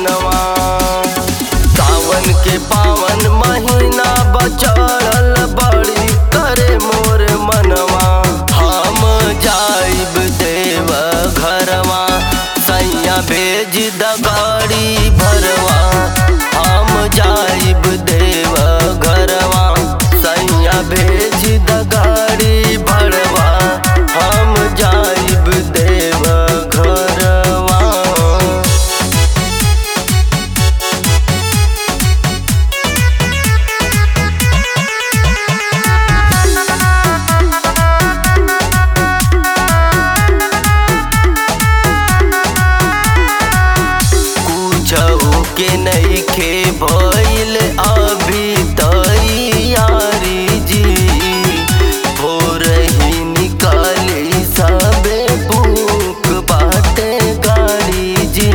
मनवा सावन के पावन महीना बचड़ल बड़ी करे मोर मनवा हम जाइब देव घरवा सैया भेज द गाड़ी भरवा हम जाइब देव घरवा सैया भेज द गाड़ी भरवा हम जाइब देव घरवा कुछऊ के नइखे भइल अभी तैयारी जी भोर ही निकाली सबे बुक बाटे गाड़ी जी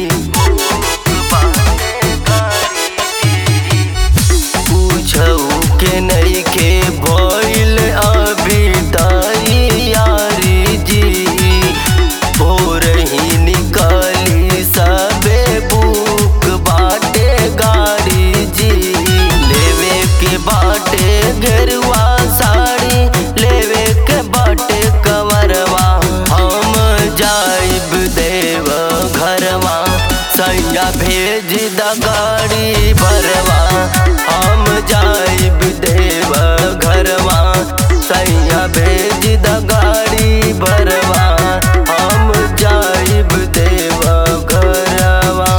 कुछऊ के नइखे भइल अभी तैयारी जी भोर ही निकाली सबे बुक बाटे गाड़ी जी लेवे के बाटे घेरुआ साड़ी लेवे के बाटे कवरवा हम जाइब देव घरवा सैया भेज द गाड़ी भरवा हम जाइब देव घरवा सैया भेज द गाड़ी भरवा हम जाइब देव घरवा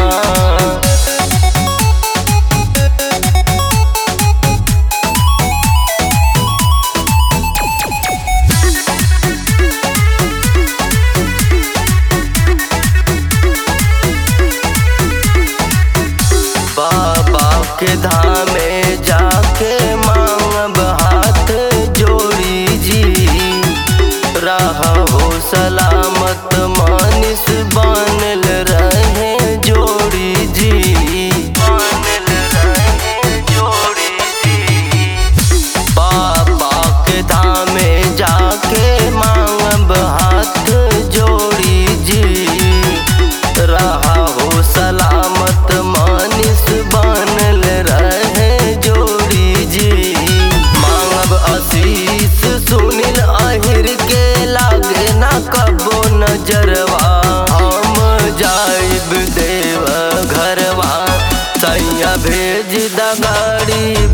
बाबा के धामे जाके मांगब हाथ जोड़ी जी रहा हो सलामत मानिस बनल रहे जोड़ी जी बनल रहे जोड़ी जी बाबा के धामे जाके मांगब हाथ जोड़ी जी रहा हो सलामत मानिस बनल रहे जोड़ी जी मांगब आशीष सुनील आहिर के लागे ना कबो नजरवा हम जाइब देव घरवा सैया भेज द गाड़ी